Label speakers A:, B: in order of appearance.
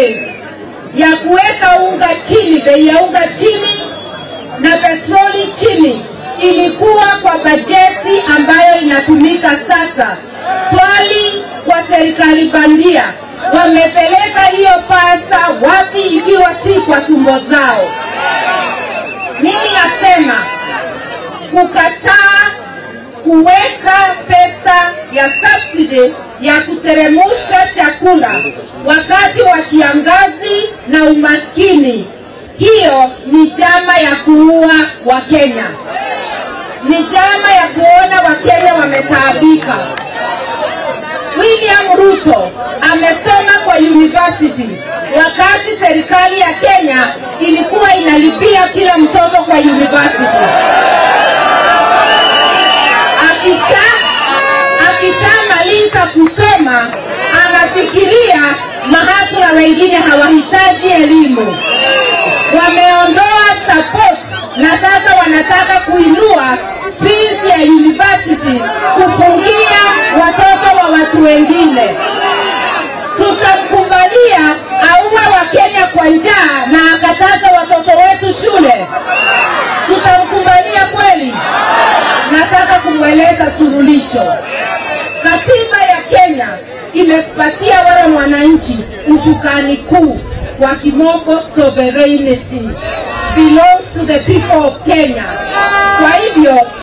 A: ways ya kuweka unga chini, bei ya unga chini na petroli chini ilikuwa kwa bajeti ambayo inatumika sasa. Swali kwa serikali bandia, wamepeleka hiyo pesa wapi ikiwa si kwa tumbo zao? Mimi nasema kukataa kuweka pesa ya subsidy ya kuteremusha chakula wakati wa kiangazi na umaskini, hiyo ni jama ya kuua Wakenya, ni jama ya kuona Wakenya wametaabika. William Ruto amesoma kwa university wakati serikali ya Kenya ilikuwa inalipia kila mtoto kwa university. Akisha akishamaliza kusoma anafikiria mahasla wengine hawahitaji elimu, wameondoa support na sasa wanataka kuinua fees ya university kupungia watoto wa watu wengine. Tutamkubalia auwe Wakenya kwa njaa na akataza watoto wetu shule? Tutamkubalia kweli? Nataka kumweleza suluhisho. Katiba ya Kenya imepatia wale mwananchi ushukani kuu wa kimombo sovereignty belongs to the people of Kenya. Kwa hivyo